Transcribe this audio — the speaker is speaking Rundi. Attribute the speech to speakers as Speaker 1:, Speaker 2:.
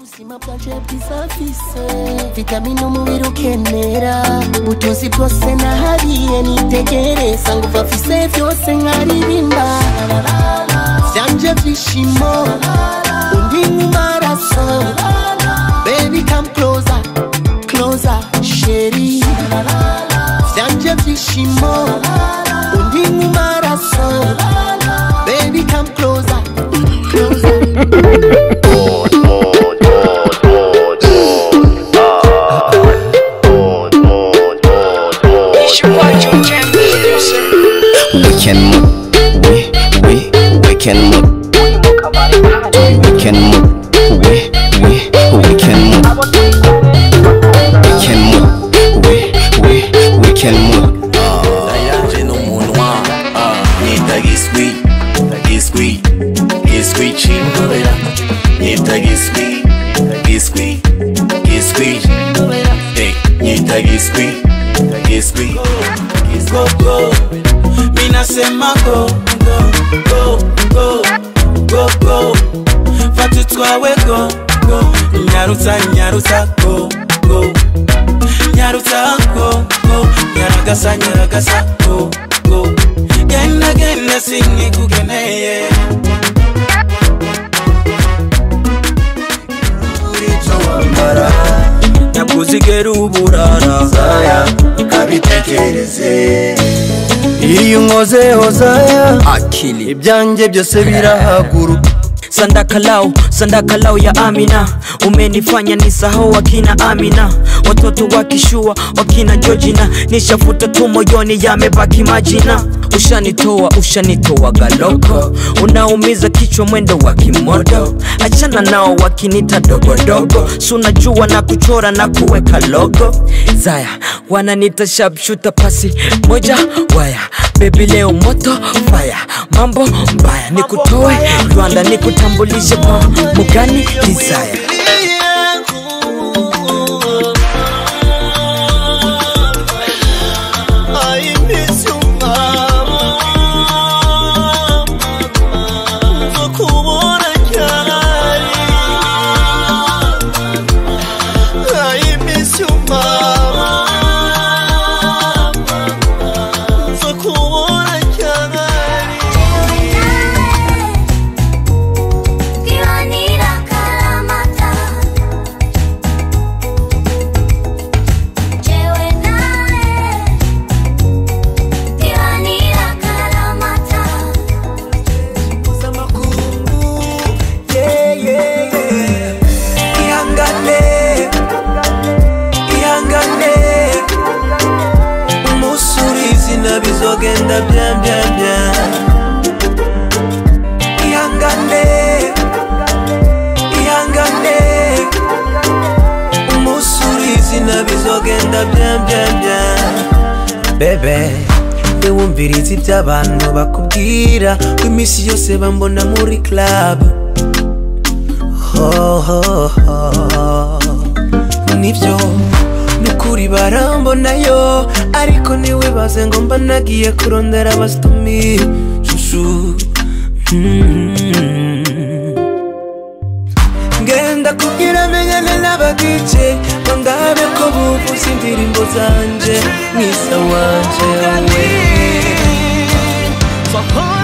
Speaker 1: ubuzima bwanje bwisafise vitamini umubiri ukenera ubutunzi bwose nahariye nitegereza ngo bafise byose nkaririmba vyanje vyishimo undi mumaraso baby come closer closer sheri vyanje vyishimo undi mumaraso baby come closer closer
Speaker 2: We can move, we, we, we can move. We can move, we, we, we can move. We can move, we, we, we can move.
Speaker 3: yanje n'umunwa ah, nita giswi giswi giswi c'imbobera nita giswi giswi giswi Hey, nita giswi giswi go go minasema go go go go go go fata utwawe go go nyarutsa nyarutsa go go nyarutsa go go nyaragasa nyaragasa go go genda genda sinkikugeneye nyakuzigera uburara zaya kabitekereze
Speaker 4: iyo unkozeho zaya
Speaker 2: Akili.
Speaker 4: ibyanjye byose birahaguruka
Speaker 5: sandakalau sandakalau ya amina umenifanya nisahau wakina amina watoto wakishua wakina jojina nishafuta tu moyoni yamebaki majina ushanitoa ushanitoa galoko unaumiza kichwa mwendo wa kimodo achana nao wakinita dogodogo sunajua na kuchora na kuweka logo zaya wananita shabshuta pasi moja waya bebi leo moto faya mambo mbaya nikutoe rwanda nikutambulishe kwa mugani desire
Speaker 6: Kiwanira kalamata Jewe nawe Kiwanira kalamata
Speaker 3: ihangane ihangane umusuri izina bizogenda byambyambya ihangane ihangane umusuri izina bizogenda byambyambya bebe wumviriza ibyo abantu bakubwira ko iminsi yose bambona muri club ho, ho, ho. nibyo nukuri barambonayo ariko ntiwibaze ngo mba nagiye kurondera abasitumi shushu Mm. ngenda kubwira menyane n'abadice ngo ndabe ko buvuza indirimbo zanje mwisa wanje we